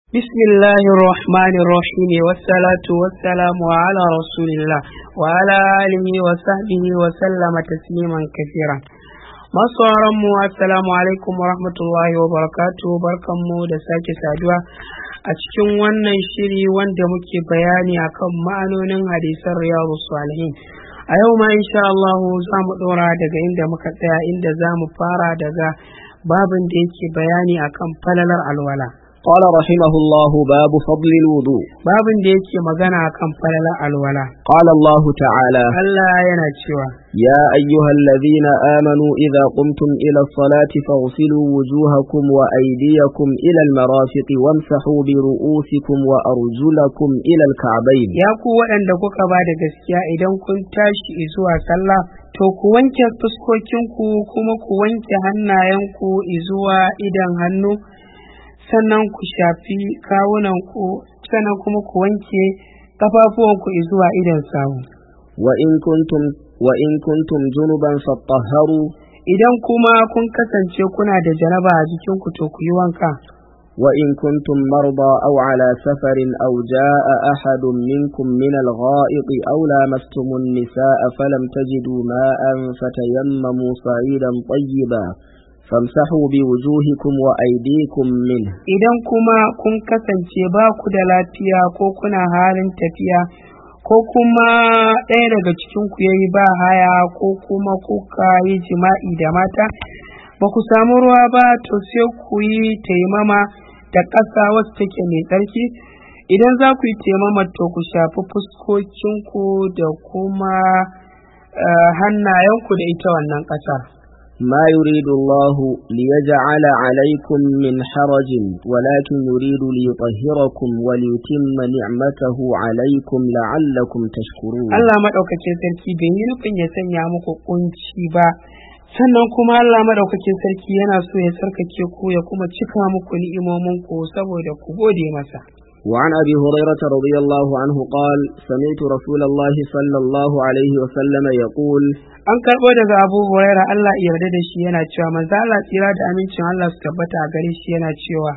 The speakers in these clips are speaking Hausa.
بسم الله الرحمن الرحيم والصلاة والسلام على رسول الله وعلى آله وصحبه وسلم تسليما كثيرا masu mu assalamu alaikum wa rahmatullahi wa barakatuh barkanmu da sake saduwa a cikin wannan shiri wanda muke bayani akan ma'anonin hadisan riyadu salihin a yau ma insha Allah za mu ɗora daga inda muka tsaya inda za mu fara daga babin da yake bayani akan falalar alwala قال رحمه الله باب فضل الوضوء babin da yake magana akan falalar alwala قال الله تعالى Allah yana cewa يا أيها الذين آمنوا إذا قمتم إلى الصلاة فاغسلوا وجوهكم وأيديكم إلى المرافق wamsahu برؤوسكم وأرجلكم إلى الكعبين ya ku waɗanda kuka ba da gaskiya idan kun tashi zuwa sallah to ku wanke fuskokinku kuma ku wanke hannayenku zuwa idan hannu sannan ku shafi kawunanku sannan kuma ku wanke kafafuwanku zuwa idan sawu وإن كنتم وإن كنتم جنبا فاطهروا idan kuma kun kasance kuna da janaba a jikinku to ku yi wanka وإن كنتم مرضى أو على سفر أو جاء أحد منكم من الغائط أو لامستم النساء فلم تجدوا ماء فتيمموا صعيدا طيبا فامسحوا بوجوهكم وأيديكم منه idan kuma kun kasance ba ku da lafiya ko kuna halin tafiya ko kuma ɗaya daga cikinku ya yi ba haya ko kuma kuka yi jima'i da mata ba ku samu ruwa ba to sai ku yi taimama da ƙasa wacce take mai tsarki idan za ku yi taimama to ku shafi fuskokinku da kuma eh, hannayenku da ita wannan ƙasar ما يريد الله ليجعل عليكم من حرج ولكن يريد ليطهركم وليتم نعمته عليكم لعلكم تشكرون Allah maɗaukakin sarki bai yi nufin ya sanya muku kunci ba sannan kuma Allah maɗaukakin sarki yana so ya sarkake ku ya kuma cika muku ni'imomin ku saboda ku gode masa وعن أبي هريرة رضي الله عنه قال سمعت رسول الله صلى الله عليه وسلم يقول an karɓo daga Abu Huraira Allah ya yarda da shi yana cewa manzo Allah tsira da amincin Allah su tabbata a gare shi yana cewa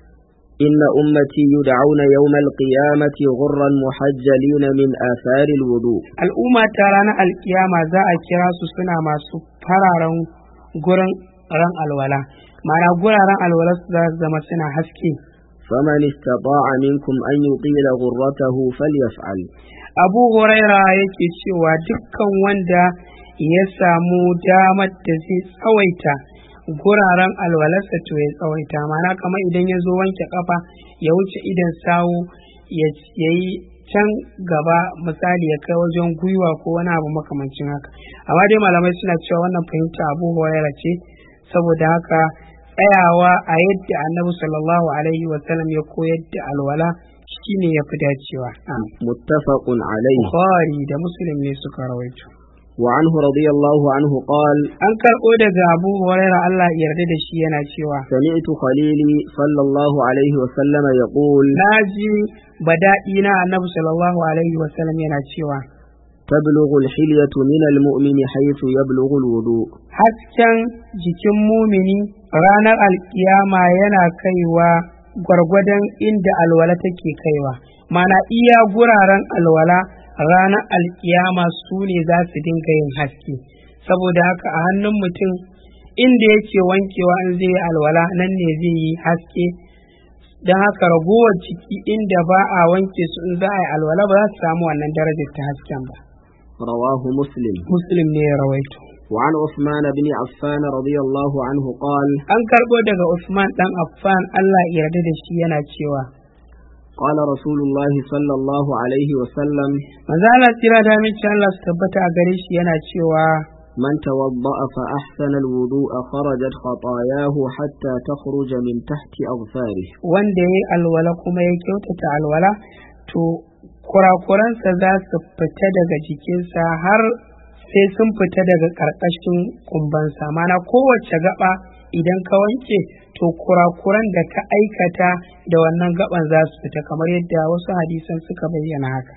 إن أمتي يدعون يوم القيامة غرا محجلين من آثار الوضوء al'umma ta ranar alkiyama za a kira su suna masu fararen gurin ran alwala ma'ana guraren alwala su za su zama suna haske فمن استطاع منكم أن يطيل غرته فليفعل abu huraira yake cewa dukkan wanda ya samu damar da zai tsawaita guraren alwalarsa to ya tsawaita mana kamar idan ya zo wanke kafa ya wuce idan sawu ya yi can gaba misali ya kai wajen gwiwa ko wani abu makamancin haka amma dai malamai suna cewa wannan fahimta abu huraira ce saboda haka tsayawa a yadda annabi sallallahu alaihi wasallam ya koyar da alwala shine ya fi dacewa متفق عليه Bukhari da Muslim ne suka rawaito. وعنه رضي الله عنه قال An karɓo daga Abu Hurairah Allah ya yarda da shi yana cewa سمعت خليلي صلى الله عليه وسلم يقول na ji bada'i na Annabi sallallahu alaihi wa sallam yana cewa تبلغ الحلية من المؤمن حيث يبلغ الوضوء hasken jikin mumini ranar alkiyama yana kaiwa gwargwadon inda alwala take kaiwa mana iya guraren alwala ranar alkiyama su ne za su dinga yin haske saboda haka a hannun mutum inda yake wankewa in zai yi alwala nan ne zai yi haske don haka ragowar ciki inda ba a wanke su in za a yi alwala ba za su samu wannan darajar ta hasken ba رواه مسلم muslim ne ya rawaito وعن عثمان بن عفان رضي الله عنه قال an karɓo daga Usman ɗan Affan Allah ya yarda da shi yana cewa قال رسول الله صلى الله عليه وسلم manzo Allah tsira da aminci Allah su tabbata a gare shi yana cewa من توضأ فأحسن الوضوء خرجت خطاياه حتى تخرج من تحت أظفاره wanda ya yi alwala kuma ya kyautata alwala to kurakuransa za su fita daga jikinsa har sai sun fita daga ƙarƙashin kumbansa mana kowace gaba idan ka wanke to kurakuran da ka aikata da wannan gaban za su fita kamar yadda wasu hadisan suka bayyana haka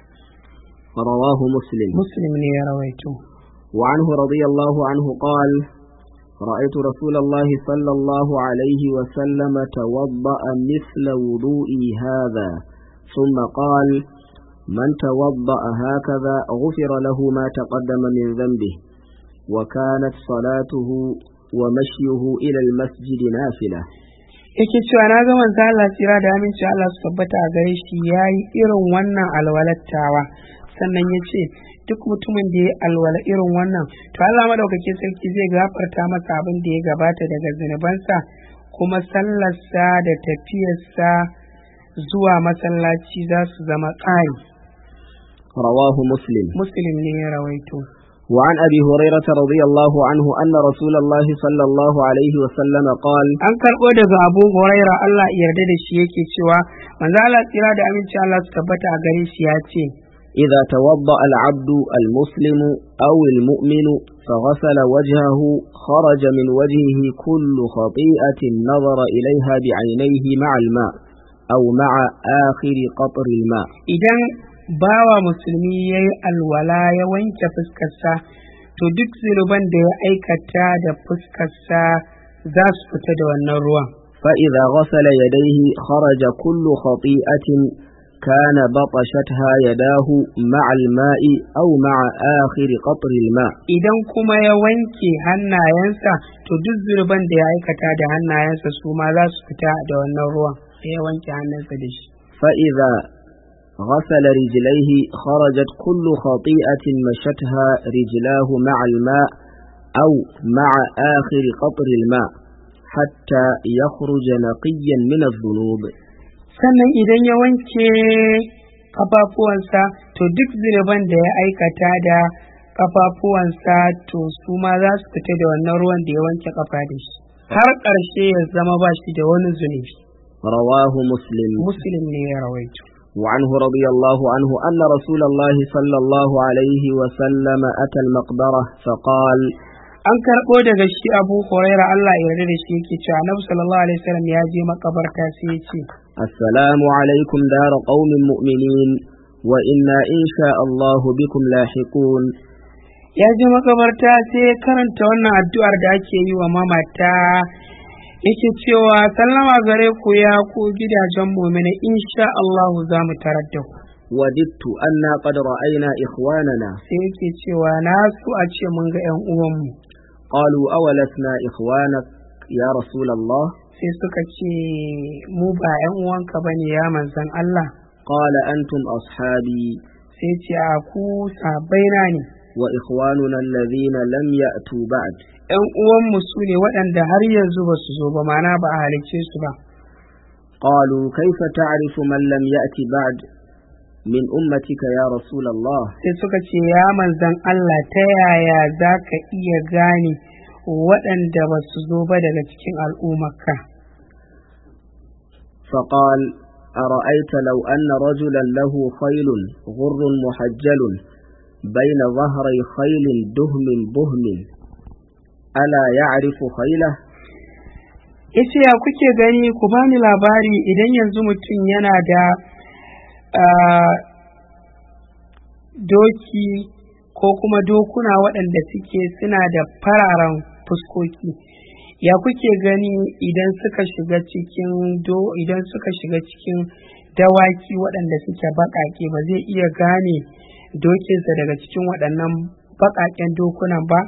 رواه مسلم muslim ne ya rawaito وعنه رضي الله عنه قال رأيت رسول الله صلى الله عليه وسلم توضأ مثل وضوئي هذا ثم قال من توضأ هكذا غفر له ما تقدم من ذنبه وكانت صلاته ومشيه إلى المسجد نافلة yake cewa na ga manzo Allah tsira da aminci Allah su tabbata a gare shi yayi irin wannan alwalattawa sannan ya ce duk mutumin da ya alwala irin wannan to Allah madaukakin sarki zai gafarta masa abin da ya gabata daga zunubansa kuma sallarsa da tafiyarsa zuwa masallaci za su zama ƙari رواه مسلم muslim ne ya rawaito وعن أبي هريرة رضي الله عنه أن رسول الله صلى الله عليه وسلم قال an karɓo daga abu huraira Allah ya yarda da shi yake cewa manzo Allah tsira da aminci Allah su tabbata a gare shi ya ce إذا توضأ العبد المسلم أو المؤمن فغسل وجهه خرج من وجهه كل خطيئة نظر إليها بعينيه مع الماء أو مع آخر قطر الماء idan bawa musulmi ya yi alwala ya wanke fuskarsa to duk zunuban da ya aikata da fuskarsa za su fita da wannan ruwan فإذا غسل يديه خرج كل خطيئة كان بطشتها يداه مع الماء أو مع آخر قطر الماء idan kuma ya wanke hannayensa to duk zunuban da ya aikata da hannayensa su ma za su fita da wannan ruwan da ya wanke hannunsa da shi فإذا غسل رجليه خرجت كل خطيئة مشتها رجلاه مع الماء أو مع آخر قطر الماء حتى يخرج نقيا من الذنوب sannan idan ya wanke kafafuwansa to duk zunuban da ya aikata da kafafuwansa to su ma za su fita da wannan ruwan da ya wanke kafa da shi har ƙarshe ya zama ba shi da wani zunubi رواه مسلم muslim ne ya rawaito وعنه رضي الله عنه أن رسول الله صلى الله عليه وسلم أتى المقبرة فقال an karɓo daga shi abu huraira Allah ya yarda da shi yake cewa annabi sallallahu alaihi wasallam ya je makabarta sai ya ce السلام عليكم دار قوم مؤمنين وإنا إن شاء الله بكم لاحقون ya je makabarta sai ya karanta wannan addu'ar da ake yi wa mamata yake cewa sallama gare ku ya ku gidajen mu'mina insha Allah za mu tarar da ku وددت أنا قد رأينا إخواننا sai yake cewa na so a ce mun ga ƴan uwanmu قالوا أولسنا إخوانك يا رسول الله sai suka ce mu ba ƴan uwanka bane ya manzon Allah قال أنتم أصحابي sai ce a ku sabaina ne وإخواننا الذين لم يأتوا بعد ƴan uwanmu su ne waɗanda har yanzu ba su zo ba mana ba a halicce su ba قالوا كيف تعرف من لم يأت بعد من أمتك يا رسول الله sai suka ce ya manzan Allah ta yaya za ka iya gane waɗanda ba su zo ba daga cikin al'ummarka فقال أرأيت لو أن رجلا له خيل غر محجل بين ظهري خيل دهم بهم ألا يعرف خيله yace ya kuke gani ku bani labari idan yanzu mutum yana da ah, doki ko kuma dokuna waɗanda suke suna da fararen fuskoki ya kuke gani idan suka shiga cikin do idan suka shiga cikin dawaki waɗanda suke baƙaƙe ba zai iya gane dokinsa daga cikin waɗannan baƙaƙen dokunan ba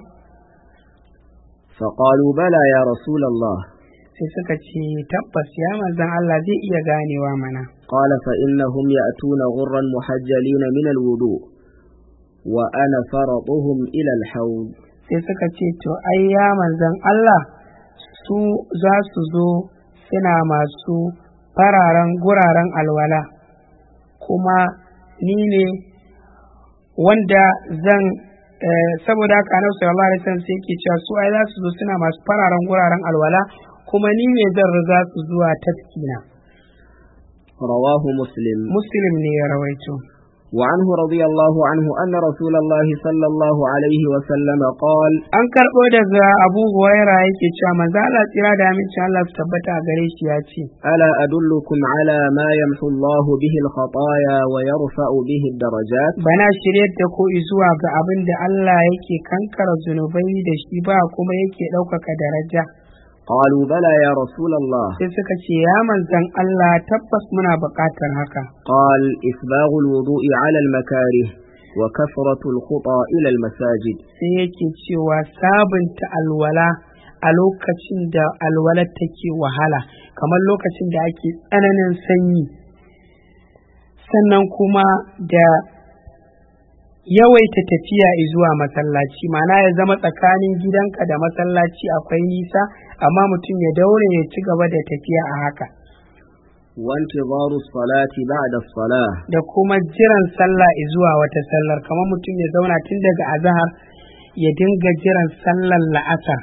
فقالوا بلى يا رسول الله sai suka ce tabbas ya manzan Allah zai iya ganewa mana قال فإنهم يأتون غرا محجلين من الوضوء وأنا فرطهم إلى الحوض sai suka ce to ai ya manzan Allah su za su zo suna masu fararen guraren alwala kuma ni ne wanda zan eh, saboda haka annabi sallallahu alaihi wasallam sai yake cewa su ai za su zo suna masu fararen guraren alwala kuma ni ne zan riga su zuwa tafkina رواه مسلم muslim ne ya rawaito وعنه رضي الله عنه أن رسول الله صلى الله عليه وسلم قال an karɓo daga abu huwaira yake cewa manzo Allah tsira da amincin Allah su tabbata a gare shi ya ce ألا أدلكم على ما يمحو الله به الخطايا ويرفع به الدرجات bana shiryar da ko zuwa ga abin da Allah yake kankara zunubai da shi ba kuma yake ɗaukaka daraja قالوا بلى يا رسول الله sai suka ce ya manzan Allah tabbas muna buƙatar haka قال إسباغ الوضوء على المكاره وكثرة الخطى إلى المساجد sai yake cewa sabunta alwala a lokacin da alwalar take wahala kamar lokacin da ake tsananin sanyi sannan kuma da yawaita tafiya zuwa masallaci ma'ana ya zama tsakanin gidanka da masallaci akwai nisa amma mutum ya daure ya ci gaba da tafiya a haka وانتظار الصلاة بعد الصلاة da kuma jiran sallah zuwa wata sallar kamar mutum ya zauna tun daga azahar ya dinga jiran sallar la'asar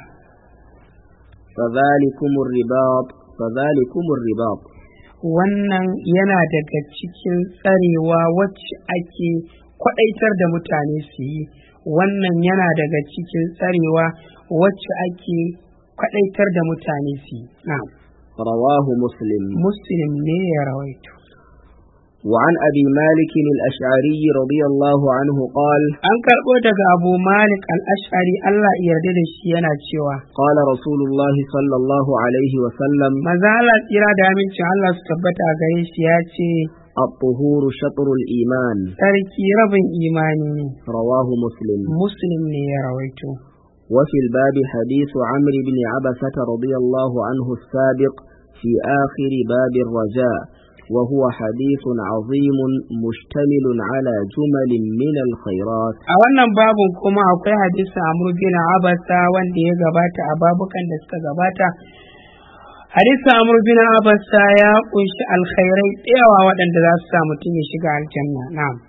فذلكم الرباط فذلكم الرباط wannan yana daga cikin tsarewa wacce ake kwaɗaitar da mutane su yi wannan yana daga cikin tsarewa wacce ake kwaɗaitar da mutane su yi na'am رواه مسلم muslim ne ya rawaito وعن أبي مالك الأشعري رضي الله عنه قال an karɓo daga abu malik al-ash'ari allah ya yarda da shi yana cewa قال رسول الله صلى الله عليه وسلم maza Allah tsira da amincin Allah su tabbata a gare shi ya ce الطهور شطر الإيمان sarki rabin imani ne رواه مسلم muslim ne ya rawaito وفي الباب حديث عمرو بن عبسة رضي الله عنه السابق في آخر باب الرجاء وهو حديث عظيم مشتمل على جمل من الخيرات a wannan babun kuma akwai hadisin amru bin abasa wanda ya gabata a babukan da suka gabata hadisin amru bin abasa ya kunshi alkhairai tsayawa waɗanda za su sa mutum ya shiga aljanna na'am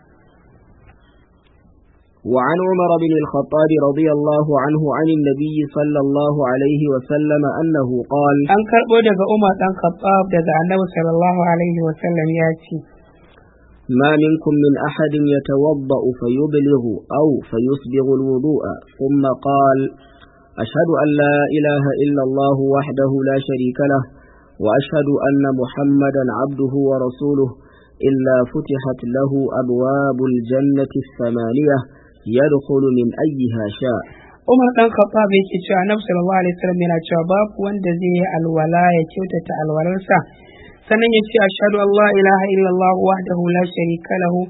وعن عمر بن الخطاب رضي الله عنه عن النبي صلى الله عليه وسلم أنه قال an karɓo daga umar ɗan khattab daga annabi sallallahu alaihi wa sallam ya ce ما منكم من أحد يتوضأ فيبلغ أو فيسبغ الوضوء ثم قال أشهد أن لا إله إلا الله وحده لا شريك له وأشهد أن محمدا عبده ورسوله إلا فتحت له أبواب الجنة الثمانية يدخل من أيها شاء umar ɗan khattab yake cewa annabi sallallahu alaihi wasallam yana cewa babu wanda zai yi alwala ya kyautata alwalarsa sannan ya ce ashhadu an la ilaha illallah wahdahu la sharika lahu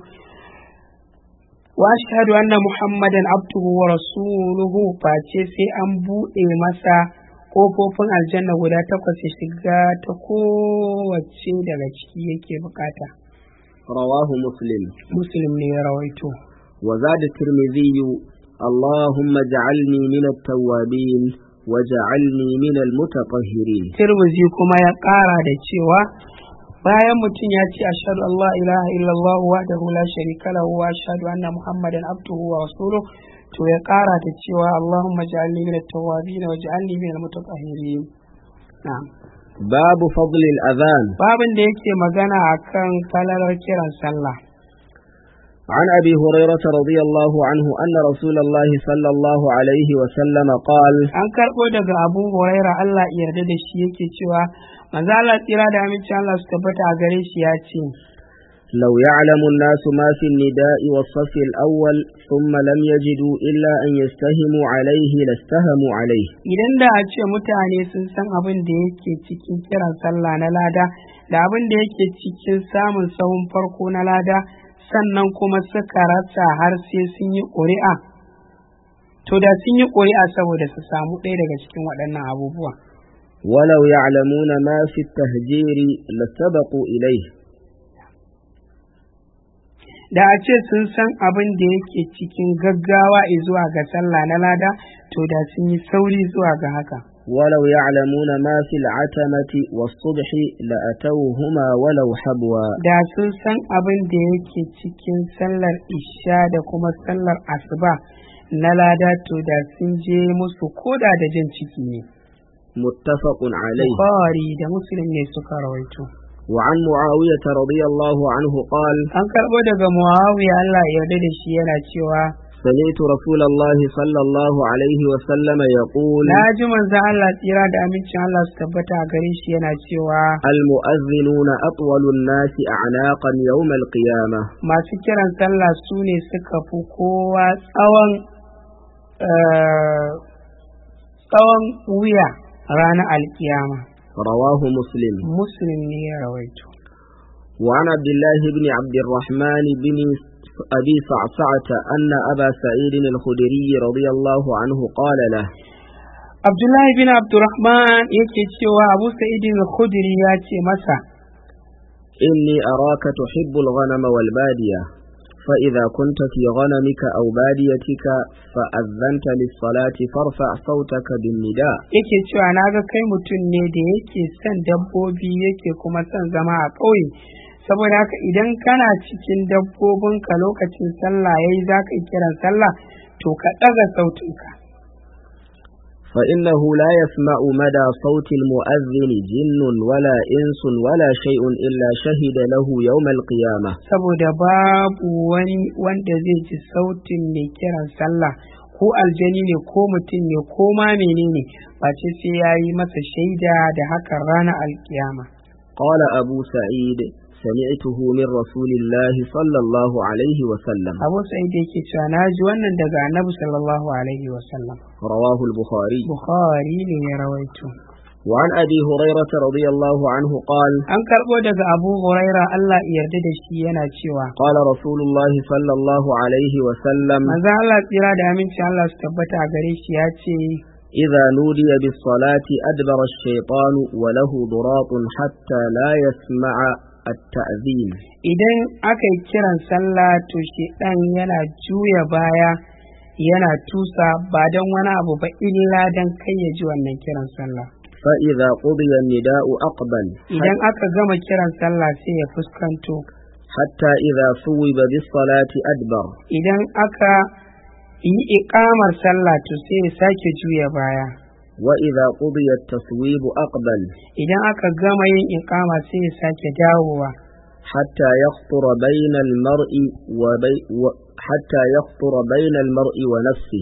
wa ashhadu anna muhammadan abduhu wa rasuluhu face sai an buɗe masa kofofin aljanna guda takwas ya shiga ta kowace daga ciki yake bukata رواه مسلم muslim ne ya rawaito وزاد الترمذي اللهم اجعلني من التوابين وجعلني من المتطهرين tirmizi kuma ya ƙara da cewa bayan mutum ya ce ashhadu an la ilaha illallah wahdahu la sharika lahu wa ashhadu anna muhammadan abduhu wa rasuluhu to ya ƙara da cewa allahumma ja'alni min at-tawwabin wa ja'alni min al-mutatahhirin na'am باب فضل الأذان babin da yake magana akan falalar kiran sallah عن أبي هريرة رضي الله عنه أن رسول الله صلى الله عليه وسلم قال an karɓo daga abu huraira Allah ya yarda da shi yake cewa manzo Allah tsira da aminci Allah su tabbata a gare shi ya ce لو يعلم الناس ما في النداء والصف الأول ثم لم يجدوا إلا أن يستهموا عليه لاستهموا عليه idan da a ce mutane sun san abin da yake cikin kiran sallah na lada da abin da yake cikin samun sahun farko na lada sannan kuma suka rasa har sai sun yi ƙuri'a to da sun yi ƙuri'a saboda su samu ɗaya daga cikin waɗannan abubuwa ولو يعلمون ما في التهجير لسبقوا إليه da a ce sun san abin da yake cikin gaggawa zuwa ga sallah na lada to da sun yi sauri zuwa ga haka ولو يعلمون ما في العتمة والصبح لأتوهما ولو حبوا da sun san abin da yake cikin sallar isha da kuma sallar asuba na lada to da sun je musu koda da jin ciki ne متفق عليه Bukhari da Muslim ne suka rawaito وعن معاوية رضي الله عنه قال an karɓo daga muawiya Allah ya yarda da shi yana cewa سمعت رسول الله صلى الله عليه وسلم يقول na ji manzon Allah tsira da amincin Allah su tabbata a gare shi yana cewa المؤذنون أطول الناس أعناقا يوم القيامة masu kiran sallah su ne suka fi kowa tsawon eh, tsawon wuya ranar alkiyama رواه مسلم muslim ne ya rawaito وعن عبد الله بن عبد الرحمن بن أبي صعصعة أن أبا سعيد الخدري رضي الله عنه قال له abdullahi bin abdurrahman yake cewa abu sa'idin khudri ya ce masa إني أراك تحب الغنم والبادية فإذا كنت في غنمك أو باديتك فأذنت للصلاة فارفع صوتك بالنداء yake cewa na ga kai mutum ne da yake son dabbobi yake kuma son zama a ƙauye saboda haka idan kana cikin dabbobinka lokacin sallah yayi za ka yi kiran sallah to ka ɗaga sautinka فإنه لا يسمع مدى صوت المؤذن جن ولا إنس ولا شيء إلا شهد له يوم القيامة saboda babu wani wanda zai ji sautin mai kiran sallah ko aljani ne ko mutum ne ko ma menene face sai ya yi masa shaida da hakan ranar alkiyama قال أبو سعيد سمعته من رسول الله صلى الله عليه وسلم abu sa'id yake cewa na ji wannan daga annabi sallallahu alaihi wasallam رواه البخاري bukhari ne ya rawaito وعن أبي هريرة رضي الله عنه قال an karɓo daga abu huraira allah ya yarda da shi yana cewa قال رسول الله صلى الله عليه وسلم manzo allah tsira da aminci allah su tabbata a gare shi ya ce إذا نودي بالصلاة أدبر الشيطان وله ضراط حتى لا يسمع التأذين idan aka yi kiran sallah to shedan yana juya baya yana tusa ba don wani abu ba illa don kai ya ji wannan kiran sallah فإذا قضي النداء أقبل idan aka gama kiran sallah sai ya fuskanto حتى إذا صوب بالصلاة أدبر idan aka yi iƙamar sallah to sai ya sake juya baya وإذا قضي التصويب أقبل idan aka gama yin iƙama sai ya sake dawowa حتى يخطر بين المرء وبي و حتى يخطر بين المرء ونفسه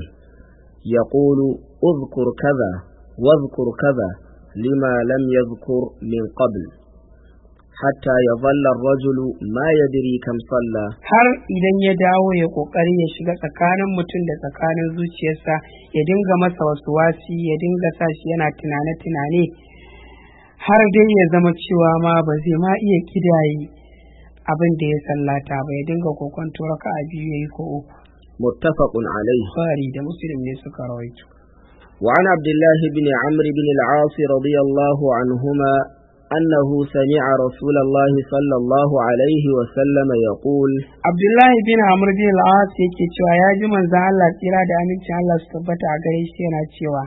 يقول اذكر كذا واذكر كذا لما لم يذكر من قبل حتى يظل الرجل ما يدري كم صلى har idan ya dawo ya kokari ya shiga tsakanin mutum da tsakanin zuciyarsa ya dinga masa wasu wasi ya dinga sa shi yana tunane-tunane har dai ya zama cewa ma ba zai ma iya kidaye abin da ya sallata ba ya dinga kokonto raka a biyu ya yi ko uku متفق عليه Bukhari da muslim ne suka rawaito وعن عبد الله بن عمرو بن العاص رضي الله عنهما أنه سمع رسول الله صلى الله عليه وسلم يقول abdullahi bin amr bin al-as yake cewa ya ji manzon Allah tsira da amincin Allah su tabbata a gare shi yana cewa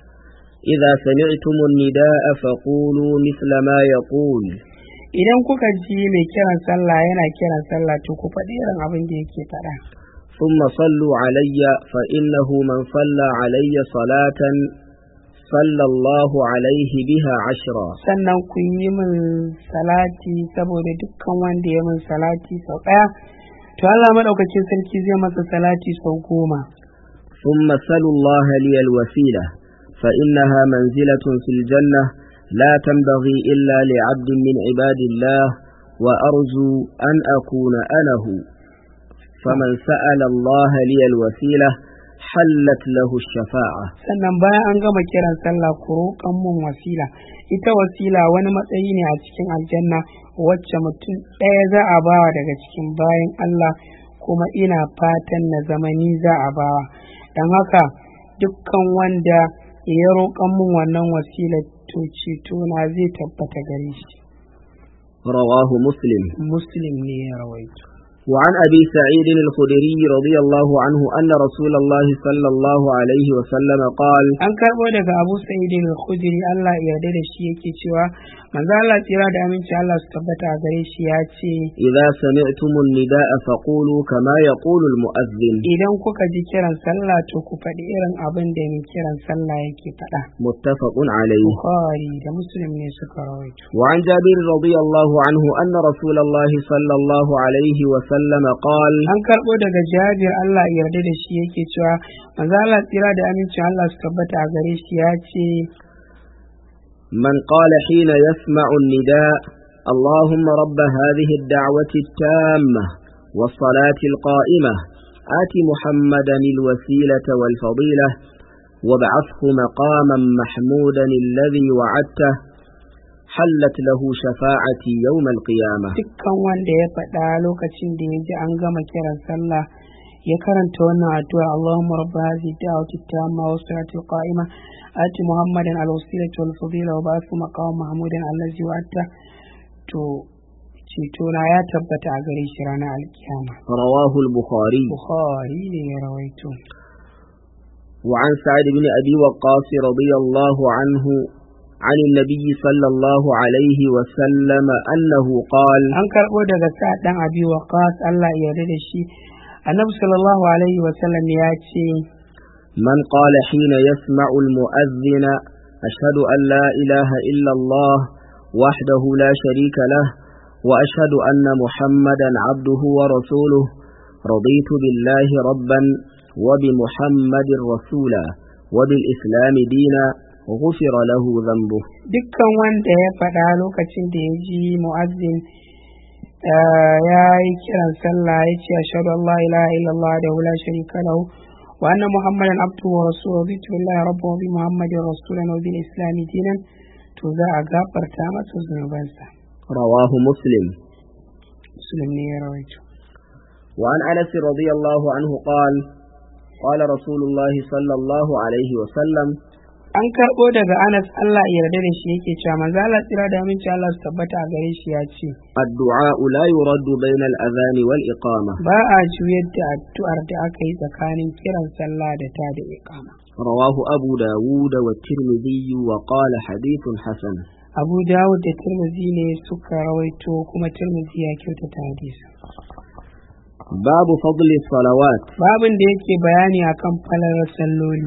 إذا سمعتم النداء فقولوا مثل ما يقول idan kuka ji mai kiran sallah yana kiran sallah to ku faɗi irin abin da yake faɗa ثم صلوا علي فإنه من صلى علي صلاة صلى الله عليه بها عشرا sannan ku yi min salati saboda dukkan wanda ya min salati sau ɗaya to Allah maɗaukakin sarki zai masa salati sau goma ثم سلوا الله لي الوسيلة فإنها منزلة في الجنة لا تنبغي إلا لعبد من عباد الله وأرجو أن أكون أنا هو فمن سأل الله لي الوسيلة حلت له الشفاعة sannan bayan an gama kiran sallah ku roƙan mun wasila ita wasila wani matsayi ne a cikin aljanna wacce mutum ɗaya za a bawa daga cikin bayan Allah kuma ina fatan na zama ni za a bawa don haka dukkan wanda ya roƙan mun wannan wasila to ceto na zai tabbata gare shi رواه مسلم muslim ne ya rawaito وعن أبي سعيد الخدري رضي الله عنه أن رسول الله صلى الله عليه وسلم قال an karɓo daga abu sa'idin al-khudri Allah ya yarda da shi yake cewa manzo Allah tsira da aminci Allah su tabbata a gare shi ya ce إذا سمعتم النداء فقولوا كما يقول المؤذن idan kuka ji kiran sallah to ku faɗi irin abin da mai kiran sallah yake faɗa متفق عليه Bukhari da Muslim ne suka rawaito وعن جابر رضي الله عنه أن رسول الله صلى الله عليه وسلم قال an karɓo daga Jabir Allah ya yarda da shi yake cewa manzo Allah tsira da amincin Allah su tabbata a gare shi ya ce من قال حين يسمع النداء اللهم رب هذه الدعوة التامة والصلاة القائمة آت محمدا الوسيلة والفضيلة وابعثه مقاما محمودا الذي وعدته حلت له شفاعتي يوم القيامة dukkan wanda ya faɗa lokacin da ya ji an gama kiran sallah ya karanta wannan addu'a Allahumma rabba hadhihi da'wati tamma wa salati qa'ima ati muhammadan al-wasilata wal fadila wa ba'athu maqam mahmudan allazi wa'ata to ceto na ya tabbata a gare shi ranar alkiyama رواه البخاري bukhari ne ya rawaito وعن سعد بن أبي وقاص رضي الله عنه عن النبي صلى الله عليه وسلم أنه قال an karɓo daga sa ɗan abi waqas Allah ya yarda da shi annabi sallallahu alaihi wa sallam ya ce من قال حين يسمع المؤذن أشهد أن لا إله إلا الله وحده لا شريك له وأشهد أن محمدا عبده ورسوله رضيت بالله ربا وبمحمد رسولا وبالإسلام دينا غفر له ذنبه dukkan wanda ya faɗa lokacin da ya ji mu'azzin eh, ya yi kiran sallah ya ce ashhadu an la ilaha illallah da la sharika lahu wa anna muhammadan abduhu wa rasuluhu bi billahi rabbu wa bi muhammadin rasulan wa bil islam dinan to za a gafarta masa zunubansa رواه مسلم muslim ne ya rawaito وعن أنس رضي الله عنه قال قال رسول الله صلى الله عليه وسلم an karɓo daga anas Allah ya yarda da shi yake cewa manzo Allah tsira da aminci Allah su tabbata a gare shi ya ce الدعاء لا يرد بين الأذان والإقامة ba a juyar da addu'ar da aka yi tsakanin kiran sallah da ta da iqama رواه أبو داود والترمذي وقال حديث حسن Abu Dawud da Tirmidhi ne suka rawaito kuma Tirmidhi ya kyautata hadisi باب فضل الصلوات babin da yake bayani akan falalar salloli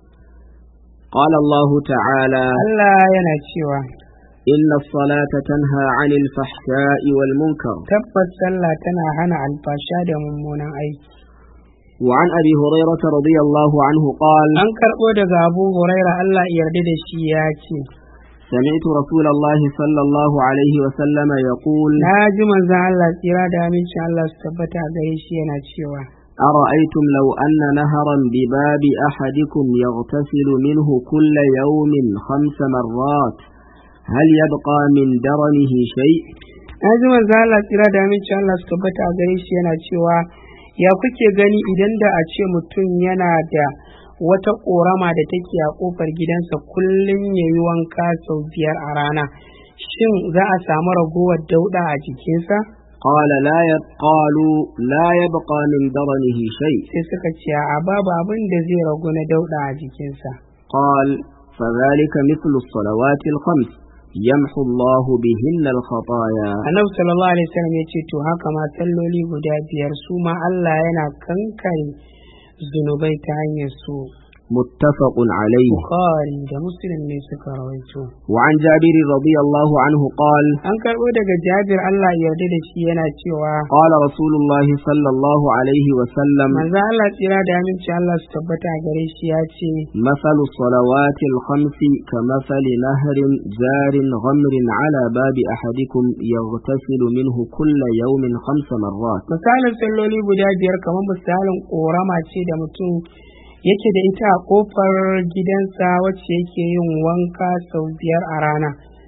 قال الله تعالى Allah yana cewa إن الصلاة تنهى عن الفحشاء والمنكر tabbas sallah tana hana alfasha da mummunan aiki وعن أبي هريرة رضي الله عنه قال an karɓo daga Abu Huraira Allah ya yarda da shi ya ce سمعت رسول الله صلى الله عليه وسلم يقول na ji manzon Allah tsira da amincin Allah su tabbata a gare shi yana cewa أرأيتم لو أن نهرا بباب أحدكم يغتسل منه كل يوم خمس مرات هل يبقى من درنه شيء na ji manzon Allah tsira da amincin Allah su tabbata a gare shi yana cewa ya kuke gani idan da a ce mutum yana da wata ƙorama da take a ƙofar gidansa kullum ya yi wanka sau biyar a rana shin za a samu ragowar dauɗa a jikinsa قال لا يب... قالوا لا يبقى من درنه شيء sai suka ce a babu abin da zai ragu na dauɗa a jikinsa قال فذلك مثل الصلوات الخمس يمحو الله بهن الخطايا annabi sallallahu alaihi wasallam ya ce to haka ma salloli guda biyar su ma Allah yana kankare zunubai ta hanyar su متفق عليه bukhari da muslim ne suka rawaito وعن جابر رضي الله عنه قال an karɓo daga jabir Allah ya yarda da shi yana cewa قال رسول الله صلى الله عليه وسلم manzo Allah tsira da aminci Allah su tabbata a gare shi ya ce مثل الصلوات الخمس كمثل نهر جار غمر على باب أحدكم يغتسل منه كل يوم خمس مرات misalin salloli guda biyar kamar misalin ƙorama ce da mutum yake da ita a ƙofar gidansa wacce yake yin wanka sau biyar a rana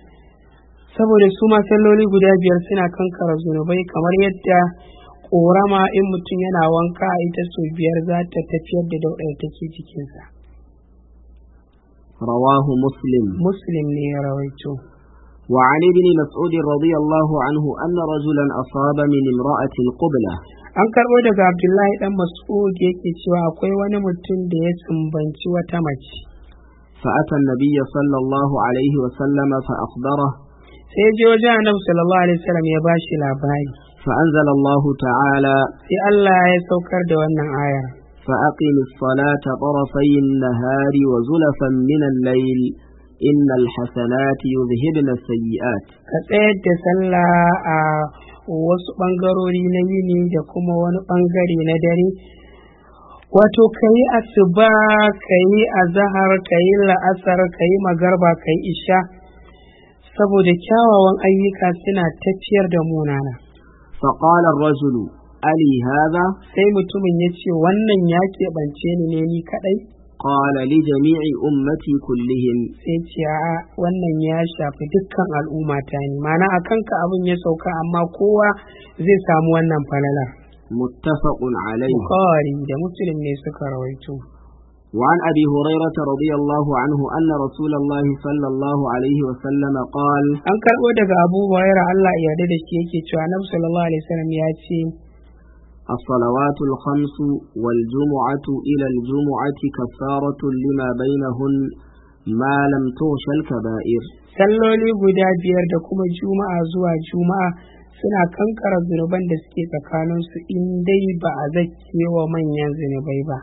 saboda su ma salloli guda biyar suna kankara zunubai kamar yadda ƙorama in mutum yana wanka a ita sau biyar za ta tafiyar da daudar da take jikinsa رواه مسلم muslim ne ya rawaito وعن ابن مسعود رضي الله عنه أن رجلا أصاب من امرأة قبلة an karɓo daga abdullahi dan mas'ud yake cewa akwai wani mutum da ya sumbanci wata mace فأتى النبي صلى الله عليه وسلم فأخبره sai je wajen annabi sallallahu alaihi wasallam ya bashi labari فأنزل الله تعالى sai Allah ya saukar da wannan ayar فأقم الصلاة طرفي النهار وزلفا من الليل إن الحسنات يذهبن السيئات ka tsayar da sallah a wasu ɓangarori na yini da kuma wani ɓangare na dare wato ka yi asuba ka yi azahar ka yi la'asar ka yi magarba ka yi isha saboda kyawawan ayyuka suna tafiyar da munana فقال الرجل ألي هذا sai mutumin ya ce wannan ya keɓance ni ne ni kaɗai قال لجميع أمتي كلهم sai ce a wannan ya shafi dukkan al'umma ta ne mana a kanka abin ya sauka amma kowa zai samu wannan falalar متفق عليه bukhari da muslim ne suka rawaito وعن أبي هريرة رضي الله عنه أن رسول الله صلى الله عليه وسلم قال an karɓo daga abu huraira Allah ya yarda da shi yake cewa annabi sallallahu alaihi wasallam ya ce الصلوات الخمس والجمعة إلى الجمعة كفارة لما بينهن ما لم تغش الكبائر salloli guda biyar da kuma juma'a zuwa juma'a suna kankara zunuban da suke tsakaninsu in dai ba a zake wa manyan zunubai ba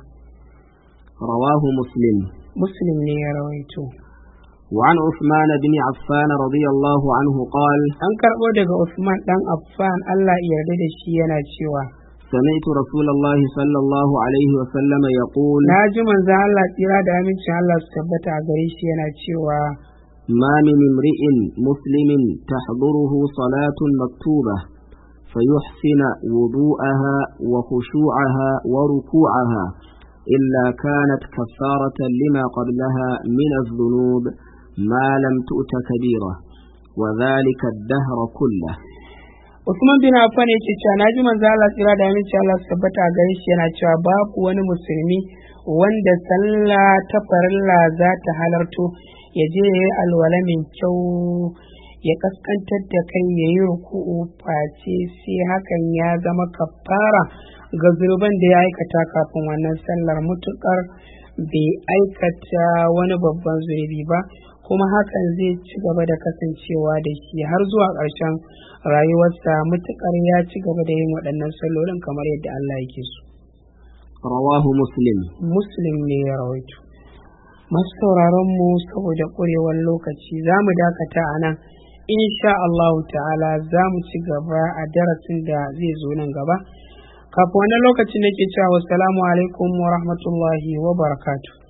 رواه مسلم muslim ne ya rawaito وعن عثمان بن عفان رضي الله عنه قال an karɓo daga Usman ɗan Affan Allah ya yarda da shi yana cewa سمعت رسول الله صلى الله عليه وسلم يقول na ji manzon Allah tsira da amincin Allah su tabbata a gare shi yana cewa ما من امرئ مسلم تحضره صلاة مكتوبة فيحسن وضوءها وخشوعها وركوعها إلا كانت كفارة لما قبلها من الذنوب ما لم تؤت كبيرة وذلك الدهر كله Usman bin Affan yake cewa na ji manzo Allah tsira da aminci Allah su tabbata a gare shi yana cewa babu wani musulmi wanda sallah ta farilla za ta halarto ya je ya yi alwala mai kyau ya kaskantar da kai ya yi ruku'u face sai hakan ya zama kafara ga zurban da ya aikata kafin wannan sallar mutukar bai aikata wani babban zurbi ba kuma hakan zai ci gaba da kasancewa da shi har zuwa ƙarshen rayuwarsa mutukar ya ci gaba da yin waɗannan sallolin kamar yadda Allah yake so. رواه مسلم Muslim ne ya rawaito. Masu sauraron mu saboda ƙurewar lokaci za mu dakata a nan. Insha Allah ta'ala za mu ci gaba a darasin da zai zo nan gaba. Kafin wani lokaci nake cewa wassalamu alaikum wa rahmatullahi wa barakatuh.